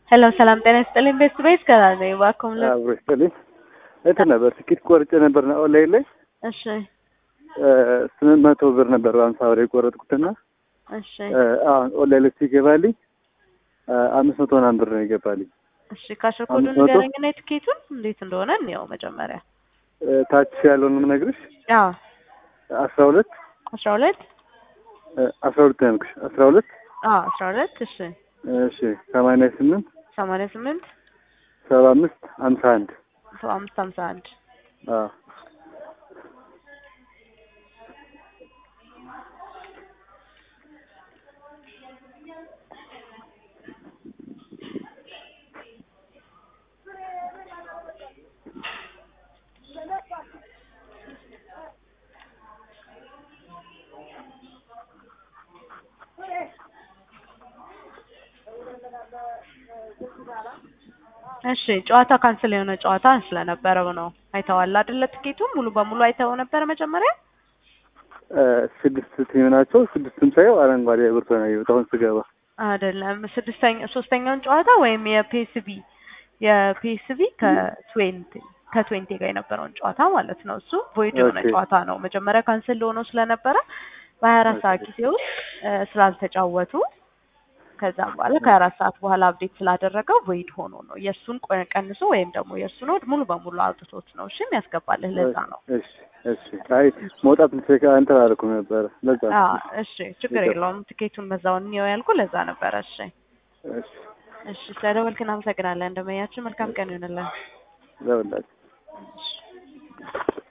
ሄሎ ሰላም ጤና ይስጥልኝ። ቤስት ቤስ ከራዘ እባክዎ ምን አብሮ ይስጥልኝ። እንትን ነበር ትኬት ቆርጬ ነበር ና ኦንላይን ላይ እሺ ስምንት መቶ ብር ነበር በአምሳ ብር የቆረጥኩትና እሺ አሁን ኦንላይን ላይ ሲገባልኝ አምስት መቶ ምናምን ብር ነው ይገባልኝ። እሺ ካሽር ኮዱን አምስት መቶ? ንገረኝና የትኬቱን እንዴት እንደሆነ እንየው መጀመሪያ። ታች ያለውን የምነግርሽ አዎ አስራ ሁለት አስራ ሁለት አስራ ሁለት ነው ያልኩሽ አስራ ሁለት አዎ አስራ ሁለት እሺ እሺ ሰማንያ ስምንት ሰማንያ ስምንት ሰባ አምስት ሀምሳ አንድ ሰባ አምስት ሀምሳ አንድ አዎ እሺ ጨዋታ ካንስል የሆነ ጨዋታ ስለነበረው ነው። አይተዋል አይደለ? ትኬቱን ሙሉ በሙሉ አይተው ነበረ መጀመሪያ? ስድስት ቲም ናቸው። ስድስቱም ሳየው አረንጓዴ ብርቶ ነው ያየሁት አሁን ስገባ። አይደለም ስድስተኛ ሶስተኛውን ጨዋታ ወይም የፒኤስቢ የፒኤስቢ ከትዌንቲ ከትዌንቲ ጋር የነበረውን ጨዋታ ማለት ነው። እሱ ቮይድ የሆነ ኦኬ። ጨዋታ ነው። መጀመሪያ ካንስል ሆኖ ስለነበረ በሀያ አራት ሰዓት ጊዜ ውስጥ እ ስላልተጫወቱ ከዛ በኋላ ከሀያ አራት ሰዓት በኋላ አፕዴት ስላደረገው ቮይድ ሆኖ ነው የእሱን ቆ- ቀንሶ ወይም ደግሞ የእሱን ወድ ሙሉ በሙሉ አውጥቶት ነው። እሺ የሚያስገባልህ ለዛ ነው። እሺ እሺ። አይ መውጣት ቼክ እንትን አላልኩም ነበረ ለዛ ነው። አዎ እሺ ችግር የለውም። ትኬቱን በዛው እንየው ያልኩ ለዛ ነበረ። እሺ እሺ እሺ ስለደወልክ እናመሰግናለን። እንደመያችን መልካም ቀን ይሆንልን። ለሁላችሁ እሺ